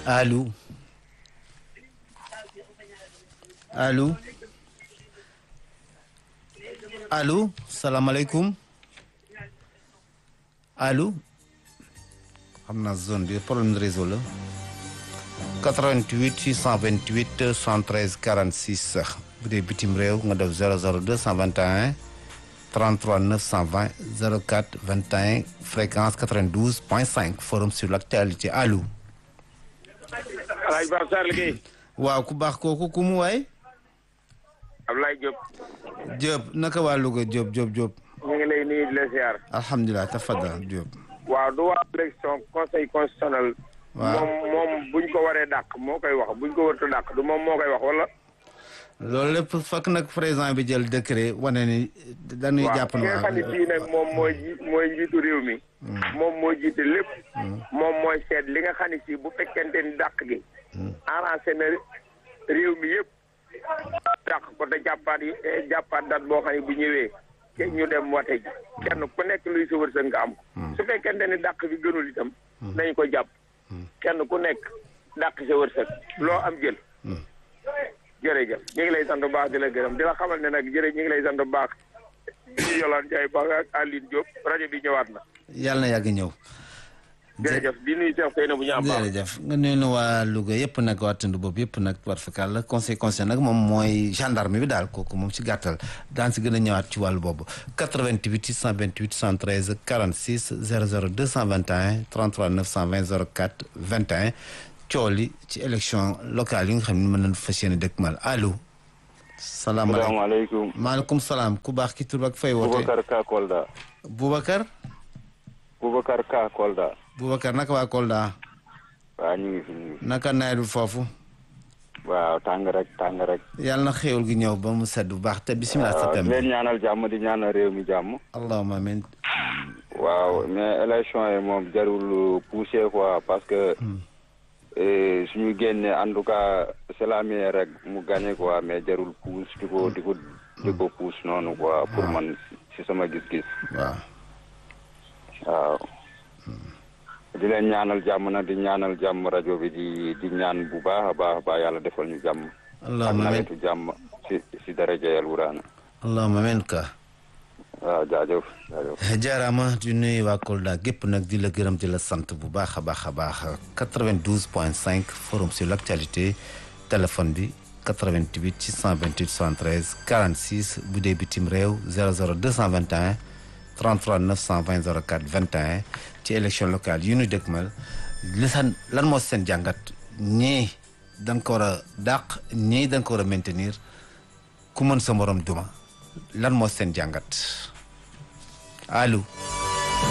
allo allo allo salaamaaleykum allo xam naa zone bi problème de réseau la 88 628 113 46 bu dee bitim réew nga def 00 221 33 920 04 21 fréquence 92 point 5 forum sur l'actualité allo. Alaaji Ba Sarr liggéey. waaw ku baax kooku ku mu waay. Ablaye Diop. Diop naka waa Louga Diop Diop Diop. ñu ngi lay nuyu di la ziar. alhamdulilah tafadal Diop. waaw du waa élection conseil constitutionnel. waaw moom moom buñ ko waree dàq moo koy wax buñ ko wartu dàq du moom moo koy wax wala. loolu lépp fekk nag président bi jël décret wane ni dañuy jàpp waaw ki nga xam ne fii nag moom mooy ji mooy njiitu réew mi. moom mooy jiite lépp. moom mooy seet li nga xam ne si bu fekkente ni dàq gi. arrangé na réew mi yëpp. dàq ko te jàppaat yi jàppaat dat boo xam ne bu ñëwee. te ñu dem wate ji. kenn ku nekk luy sa wërsëg nga am ko. su fekkente ni dàq bi gënul itam. nañ ko jàpp. kenn ku nekk dàq sa wërsëg loo am jël. jërëjëf ñu ngi lay sant bu baax di la gërëm di la xamal ne nag jërëjëf ñu ngi lay sant bu baax di Yolande Ndiaye Ba ak Aline Diop rajo bi ñëwaat na. yàlla na yàgg ñëw. jërëjëf di nuyu Cheikh Seyna bu ñu am baax. jërëjëf nga nuyu na waa Louga yëpp nag waa tund boobu yëpp nag war fakal la conseil conseil nag moom mooy gendarme bi daal kooku moom ci gàttal daan si gën a ñëwaat ci wàllu boobu 88 628 113 46 00 221 33 920 04 21 cooli ci élection locale yi nga xam ne mën nañu fas yéene dëkk mal allo. salaamaaleykum salaamaaleykum. maaleykum salaam ku baax ki tur ak fay woote. Boubacar Ka Kolda. Boubacar. Boubacar Ka Kolda. Boubacar naka waa Kolda. waaw ñu ngi fi ñu ngi fi. naka nawet bi foofu. waaw tàng rek tàng rek. yàlla na xéewal gi ñëw ba mu sedd bu baax te bisimilah. sa waaw thème di leen ñaanal jàmm di ñaanal réew mi jàmm. allahumma amiin. waaw mais élection yi moom jarul pousser quoi parce que. eh, suñu génnee en tout cas c'est la meilleure rek mu gagné quoi mais jarul pousse di ko di ko di ko pousse noonu quoi pour man si sama gis-gis. waaw. waaw di leen ñaanal jàmm na di ñaanal jàmm rajo bi di di ñaan bu baax a baax a baax yàlla defal ñu jàmm ak allahumma amiin nawetu jàmm si si daraja yàlla wuraana allahumma amiin ka. waaw jaajëf jaajëf jaaraama di nuyu waa Kolda gépp nag di la gërëm di la sant bu baax a baax a baax 92 point 5 forum sur l' actualité téléphone bi 88 628 73 46 bu dee bitim réew 00 221 33 920 04 21 ci élection locale yu ñu dëkkmal li san lan moo seen jàngat ñii da nga ko war a dàq ñii da nga ko war a maintenir ku mën sa morom duma lan moo seen jàngat allo